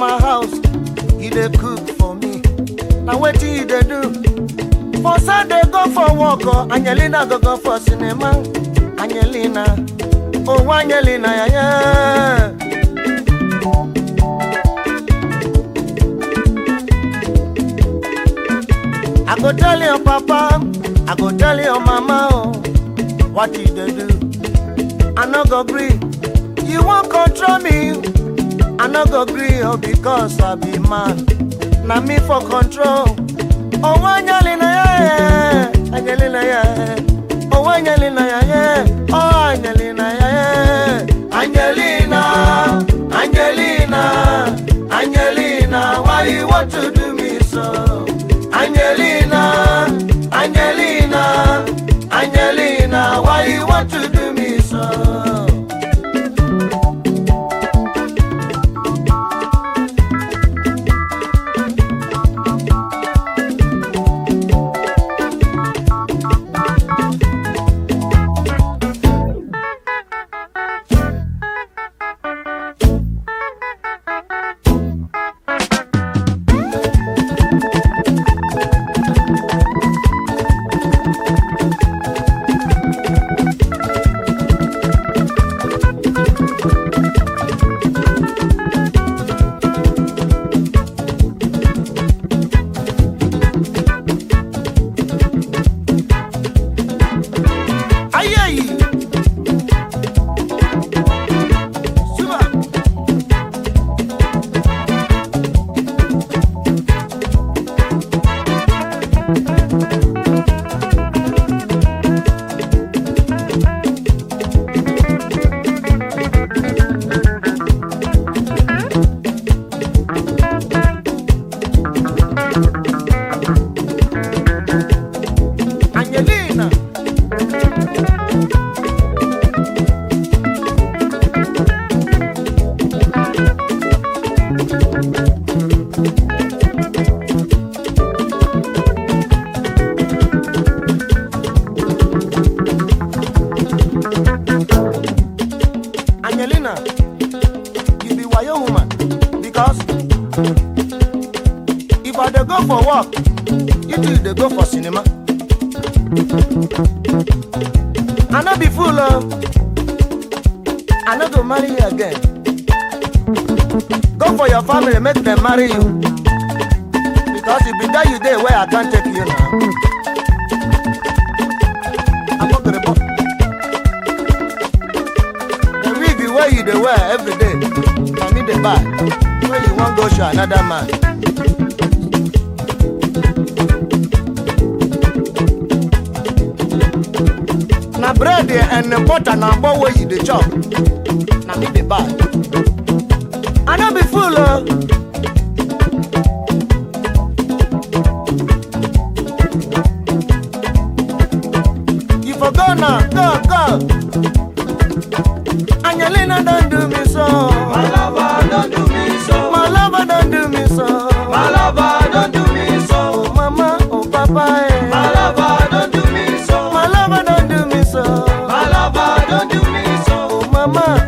my house e dey cook for me na wetin e dey do for sunday go for work o angelina go go for cinema angelina oh angelina yaya. I go tell your papa, I go tell your mama, oh, what you dey do. I no go gree. You wan control me, I no go gree, oh, because I be man. Na me for control. Oh, Angelina, yeah, yeah. Angelina, yeah. Oh, Angelina, yeah, yeah. Oh, Angelina, yeah, yeah. Angelina, Angelina, Angelina, why you want to do me so? Angelina, Angelina, Angelina, why you want to do me so? Aye, Super. Angelina. Angelina, you be wayo woman because if I dey go for work, you too dey go for cinema. I no be fool o, I no go marry you again. Go for your family, make dem marry you. Because if be that you dey where I can't take you now. Apokrebo. The wig wey you dey wear every day, na me dey buy. When you wan go show another man. Na bread and butter na agbo wey you dey chop, na me dey buy. I no be fool o. You for go now, go, go. Angelina don't do me so. My lover, don't do me so. My lover don't do me so. My lover, don't do me so. Oh mama, oh papa, eh. My lover, don't do me so. My lover don't do me so. My lover, don't do me so. Oh mama,